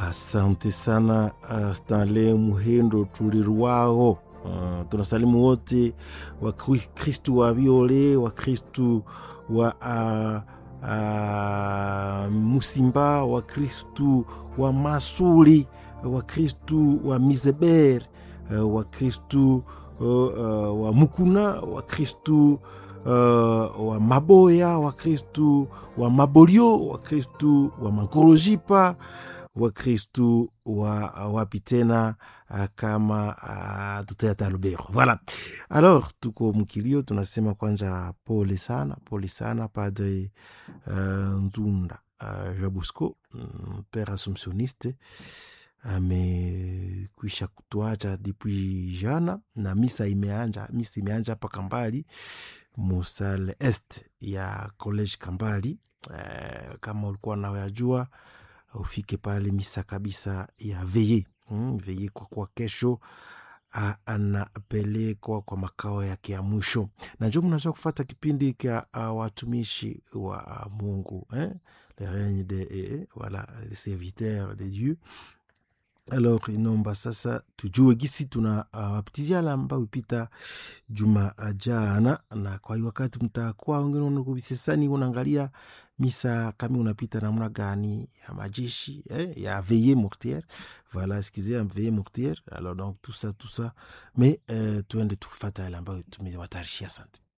Asante sana uh, Stanley Muhendo tulirwao. Uh, tunasalimu wote Wakristu wa Viole, Wakristu wa uh, uh, Musimba, Wakristu wa Masuli, Wakristu wa Mizeber, uh, Wakristu uh, uh, wa Mukuna, Wakristu uh, wa Maboya, Wakristu wa Mabolio, Wakristu wa Mankorojipa, Wakristu wa wapi tena uh, kama uh, tutayata Lubero. Voilà. Alors tuko mkilio, tunasema kwanza pole sana, pole sana Padre uh, Nzunda uh, Jabusco mm, pere assumptioniste amekwisha kutuacha depuis jana, na misa imeanja, misa imeanja hapa Kambali musale est ya college Kambali. Uh, kama ulikuwa nawayajua ufike pale misa kabisa ya veye mm, veye kwa kuwa kesho uh, anapelekwa kwa makao yake ya mwisho, na njo mnaweza kufata kipindi kya uh, watumishi wa uh, Mungu eh? le règne de eh, voilà les serviteurs de Dieu alors inomba sasa tujue gisi tuna wapitizia uh, lamba upita juma jana, na kwa hiyo wakati mtakuwa wengine kubisesani unaangalia misa kama unapita namna gani ya majeshi eh, ya veille mortière voilà excusez ya veille mortière alors donc tout ça tout ça mais euh, tuende tukufata yale ambayo tumewatayarishia. Asante.